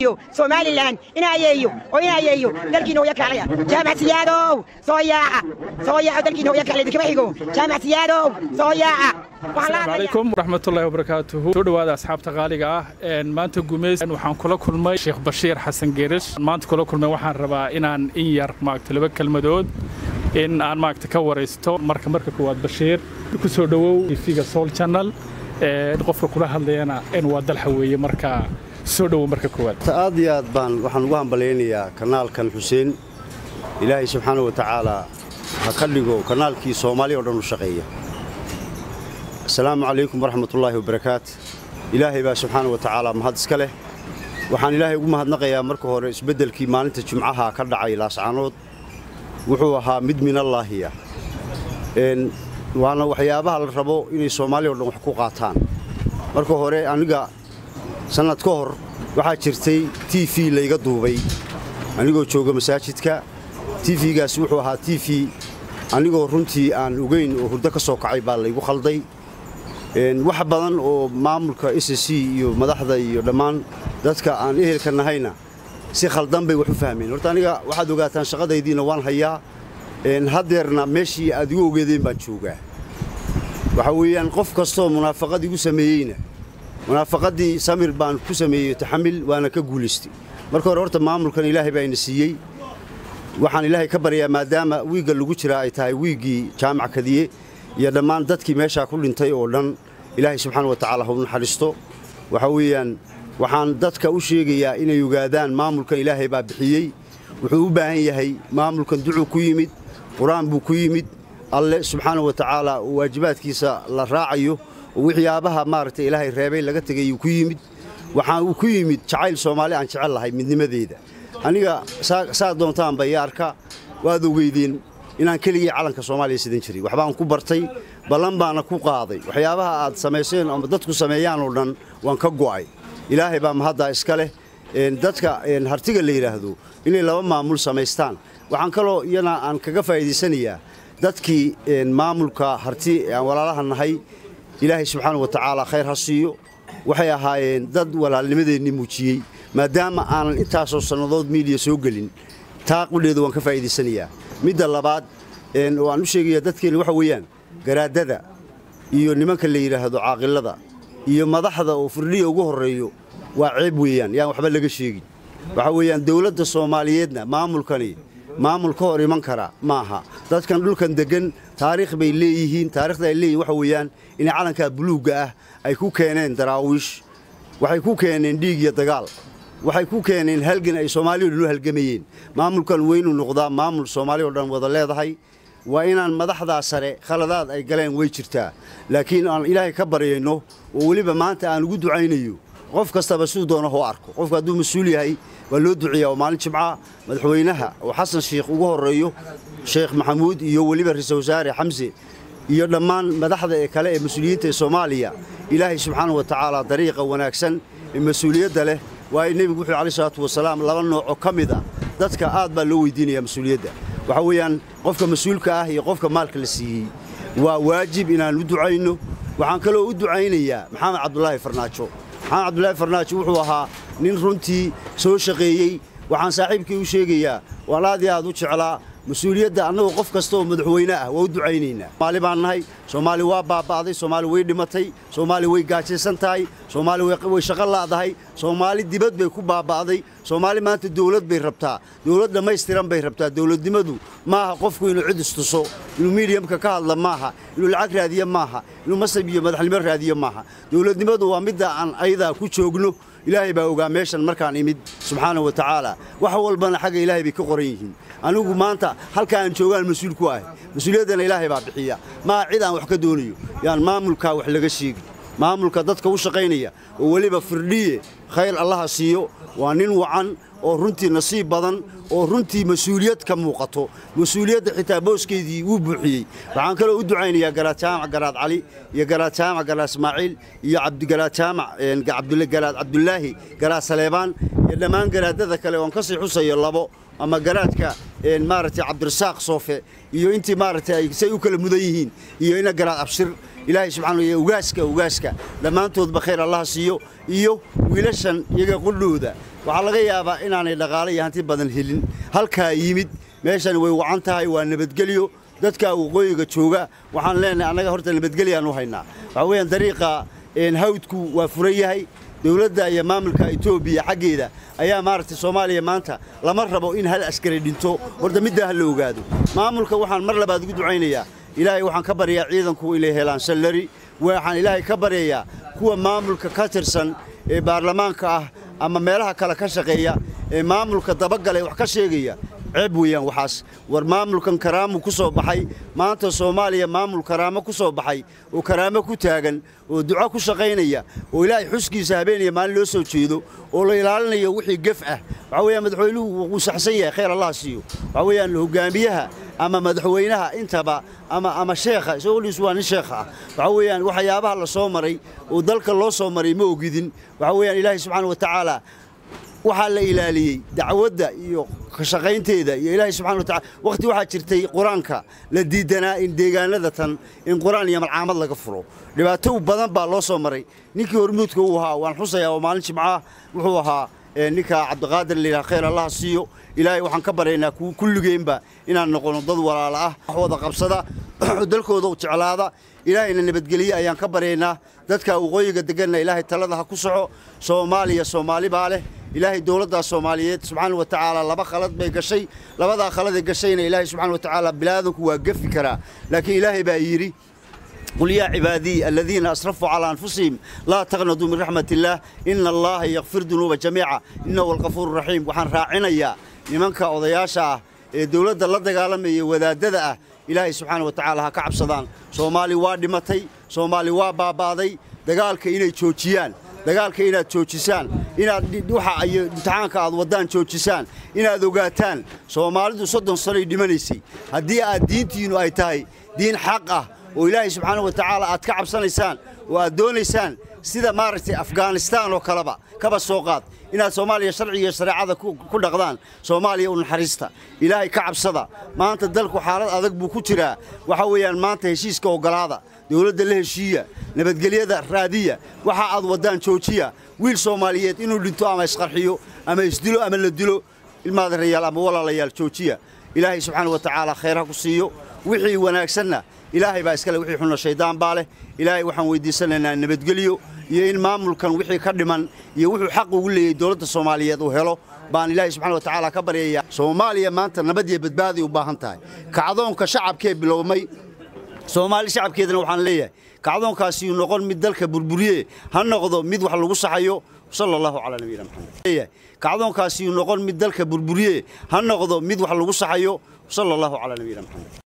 somalilan inaayeeyo oo inaayeeyo dalkiina hooya kaalaya jaamac siyaadow soo yaaca soo yaaco dalkiina hooya kaalaya kama xigo jaamac siyaadow soo yaaca asalaamu calaykum waraxmatullaahi wabarakaatuhu soo dhowaada asxaabta qaaliga ah maanta gumeys waxaan kula kulmay sheekh bashiir xasan geerish maanta kula kulmay waxaan rabaa inaan in yar maagta laba kelmadood in aan maagta ka waraysto marka marka koowaad bashiir ku soo dhowow tv-ga soul channel qofka kula hadlayana in waa dalxa weeye marka soo dhowow marka koowaad aad iyo aad baan waxaan ugu hambalaynayaa kanaalkan xuseen ilaahay subxaana wa tacaala ha ka dhigo kanaalkii soomaaliya oo dhan u shaqeeya asalaamu calaykum waraxmatullaahi wabarakaat ilaahay baa subxaana wa tacaala mahad iska leh waxaan ilaahay ugu mahadnaqayaa marka hore isbeddelkii maalinta jimcaha ka dhacay laascaanood wuxuu ahaa mid minallaahiya waana waxyaabaha la rabo inay soomaaliya o dhan wax ku qaataan marka hore aniga sannad ka hor waxaa jirtay t v layga duubay anigoo jooga masaajidka tifigaasi wuxuu ahaa t v anigoo runtii aan ogeyn oo hurdo ka soo kacay baa laygu khalday wax badan oo maamulka s c iyo madaxda iyo dhammaan dadka aan ehelka nahayna si khaldan bay wax u fahmeen horta aniga waxaad ogaataan shaqadaydiina waan hayaa haddeerna meeshii aad igu ogeedeen baan joogaa waxa weeyaan qof kastoo munaafaqad igu sameeyeyna munaafaqaddii samir baan ku sameeyey taxamil waana ka guulaystay marka hore horta maamulkan ilaahay baa ina siiyey waxaan ilaahay ka baryaa maadaama wiigga lagu jiraa ay tahay wiiggii jaamac kadiye iyo dhammaan dadkii meeshaa ku dhintay oo dhan ilaahay subxaana wa tacaala hau naxariisto waxa weeyaan waxaan dadka u sheegayaa inay ogaadaan maamulkan ilaahay baa bixiyey wuxuu u baahan yahay maamulkan ducuu ku yimid qur-aan buu ku yimid alle subxaana wa tacaala oo waajibaadkiisa la raacayo oo waxyaabaha maaragtay ilaahay reebay laga tegayuu ku yimid waxaa uu ku yimid jacayl soomaali aan jecel lahay midnimadeeda aniga saa doontaanba iyo arka waad ogeydeen inaan keligii calanka soomaaliya sidan jiray waxbaan ku bartay ballan baana ku qaaday waxyaabaha aad samayseen ama dadku sameeyaan oo dhan waan ka go'ay ilaahay baa mahaddaa iska leh dadka hartiga la yidhaahdo inay laba maamul samaystaan waxaan kaloo iyana aan kaga faa'iidaysanayaa dadkii maamulka harti aan walaalaha nahay ilaahay subxaana wa tacaala khayr ha siiyo waxay ahaayeen dad walaalnimadeennii muujiyey maadaama aanan intaasoo sannadood miidiya soo gelin taa qudheedu waan ka faa'iidaysanayaa midda labaad oo aan u sheegaya dadkeenna waxa weeyaan garaadada iyo nimanka la yidhaahdo caaqilada iyo madaxda oo firdhiya ugu horreeyo waa ceeb weeyaan yaan waxba laga sheegin waxa weeyaan dawladda soomaaliyeedna maamulkani maamul ka hor iman kara ma aha dadkan dhulkan deggan taariikh bay leeyihiin taarikhda ay leeyihin waxa weeyaan inay calankaa buluugga ah ay ku keeneen daraawiish waxay ku keeneen dhiig iyo dagaal waxay ku keeneen halgan ay soomaaliya o dhan u halgamayeen maamulkan weynuu noqdaa maamul soomaaliya o dhan wada leedahay waa inaan madaxdaa sare khaladaad ay galeen way jirtaa laakiin aan ilaahay ka baryayno oo weliba maanta aan ugu ducaynayo qof kastaba siduu doono hoo arko qofku hadduu mas-uul yahay waa loo duceeyaa oo maalin jimca madaxweynaha oo xasan shiikh ugu horreeyo sheekh maxamuud iyo weliba ra-iisul wasaare xamse iyo dhammaan madaxda ee kale ee mas-uuliyiinta ee soomaaliya ilaahay subxaana wa tacaala dariiqa wanaagsan ee mas-uuliyadda leh waayo nebigu wuxuu alai salaatu wasalaam laba noocoo ka mid ah dadka aad baa loo weydiinayaa mas-uuliyadda waxa weeyaan qofka mas-uulka ah iyo qofka maalka la siiyey waa waajib inaan u ducayno waxaan kaloo u ducaynayaa maxamed cabdulaahi farnaajo maxamed cabdulaahi farnaajo wuxuu ahaa nin runtii soo shaqeeyey waxaan saaxiibkii u sheegayaa waan aad iyo aad u jeclaa mas-uuliyadda annagoo qof kasta oo madaxweyne ah waa u ducaynaynaa soomaali baan nahay soomaali waa baaba'day soomaali way dhimatay soomaali way gaajaysan tahay soomaali way shaqo la'dahay soomaali dibad bay ku baaba'day soomaali maanta dawlad bay rabtaa dawlad dhammaystiran bay rabtaa dawladnimadu maaha qofku inuu cid istuso inuu miidiyamka ka hadla maaha inuu lacag raadiyo maaha inuu masab iyo madaxnimo raadiyo maaha dawladnimadu waa midda aan ayadaa ku joogno ilaahay baa ogaa meeshan markaan imid subxaana wa tacaala wax walbana xagga ilaahay bay ka qoran yihiin anigu maanta halka aan joogaan mas-uul ku ahay mas-uuliyaddana ilaahay baa bixiya maaha cid aan wax ka doonayo yaan maamulkaa wax laga sheegin maamulka dadka u shaqaynaya oo weliba firdhiye khayr allaha siiyo waa nin wacan oo runtii nasiib badan oo runtii mas-uuliyad ka muuqato mas-uuliyadda xitaa booskeydii wuu buuxiyey waxaan kaloo u ducaynayaa garaad jaamac garaad cali iyo garaad jaamac garaad ismaaciil iyo cabdigaraad jaamac garaad cabdulaahi garaad saleebaan iyo dhammaan garaadada kale oon ka sii xusayo labo ama garaadka maaragtay cabdirasaaq soofe iyo intii maaragtay say u kala mudan yihiin iyo ina garaad abshir ilaahay subxaana wa ugaaska ugaaska dhammaantoodba khayr allaha siiyo iyo wiilashan iyaga qudhooda waxaa laga yaabaa inaanay dhaqaale iyo hanti badan helin halkaa yimid meeshan way wacan tahay waa nabadgelyo dadka waqooyiga jooga waxaan leenahay annaga horta nabadgelyaan u haynaa waxaa weeyaan dariiqa hawdku waa furan yahay dowladda iyo maamulka etoobiya xaggeeda ayaa maaragtay soomaaliya maanta lama rabo in hal askari dhinto horta middaa ha la ogaado maamulka waxaan mar labaad ugu ducaynayaa ilaahay waxaan ka baryayaa ciidanku inay helaan sallari waxaan ilaahay ka baryayaa kuwa maamulka ka tirsan ee baarlamaanka ah ama meelaha kale ka shaqeeya ee maamulka dabagalay wax ka sheegaya ceeb weeyaan waxaas war maamulkan karaamu ku soo baxay maanta soomaaliya maamul karaamo ku soo baxay oo karaamo ku taagan oo duco ku shaqaynaya oo ilaahay xuskiisa habeenaya maalin loo soo jeedo oo la ilaalinayo wixii gef ah waxaa weeyaan madaxweynuhu wuu saxsan yahay khayr allah siiyo waxaa weeyaan hogaamiyaha ama madaxweynaha intaba ama ama sheekha isagoliis waa nin sheekha ah waxaa weeyaan waxyaabaha la soo maray oo dalka loo soo maray ma ogidin waxaa weeyaan ilaahay subxaana wa tacaala waxaa la ilaaliyey dacwadda iyo ka shaqaynteeda iyo ilaahay subxana wa tacala wakhti waxaa jirtay qur-aanka la diidanaa in deegaanada tan in qur-aan iyo malcaamad laga furo dhibaato badan baa loo soo maray ninkii hormuudka uu ahaa waan xusayaa oo maalin jimcaah wuxuu ahaa ninka cabdiqaadir layidhaha khayr allaha siiyo ilaahay waxaan ka baryaynaa kulligeenba inaan noqono dad walaala ah wax wada qabsada dalkooda u jeclaada ilaahayna nabadgeliye ayaan ka baryaynaa dadka waqooyiga deganna ilaahay talada ha ku soco soomaaliya soomaali baa leh ilaahay dowladdaa soomaaliyeed subxaana wa tacaala laba khalad bay gashay labadaa khaladee gashayna ilaahay subxana wa tacaala bilaadanku waa gefi karaa laakiin ilaahay baa yidhi قل يا عبادي الذين أسرفوا على أنفسهم لا تغنضوا من رحمة الله إن الله يغفر ذنوب جميعا إنه هو الغفور الرحيم وحن راعنا يا لمنك أضياشا دولة الله دقالمي وذادة إلهي سبحانه وتعالى كعب صدان صومالي وادمتي صومالي وابابادي دقالك إني تشوتيان dagaalka inaad joojisaan inaad waxa ay imtixaanka aad wadaan joojisaan inaad ogaataan soomaalidu soddon sanoy dhimanaysay haddii aad diintiinnu ay tahay diin xaq ah oo ilaahay subxaana wa tacaala aad ka cabsanaysaan oo aad doonaysaan sida maaragtay afghanistaan oo kaleba kaba soo qaad inaad soomaaliya sharciga iyo shareecada ku dhaqdaan soomaaliya u naxariista ilaahay ka cabsada maanta dalku xaalad adag buu ku jiraa waxa weeyaan maanta heshiiska oggolaada dowladda la heshiiya nabadgelyada raadiya waxa aad waddaan joojiya wiil soomaaliyeed inuu dhinto ama isqarxiyo ama isdilo ama la dilo ilmaadarayaal ama walaalayaal joojiya ilaahay subxaana wa tacaala khayr ha ku siiyo wixii wanaagsanna ilaahay baa iskale wixii xunna shaydaan baa leh ilaahay waxaan weydiisanaynaa nabadgelyo iyo in maamulkan wixii ka dhiman iyo wuxuu xaq ugu leeyahay dowladda soomaaliyeed uu helo baan ilaahay subxana wa tacaala ka baryayaa soomaaliya maanta nabad iyo badbaaday u baahan tahay kacdoonka shacabkee bilowmay soomaali shacabkeedana waxaan leeyahay kacdoonkaasi uu noqon mid dalka burburiye ha noqdo mid wax lagu saxayo sala allahu calaa nabiyina maxamed kacdoonkaasi uu noqon mid dalka burburiye ha noqdo mid wax lagu saxayo sala allahu calaa nabiyina maxamed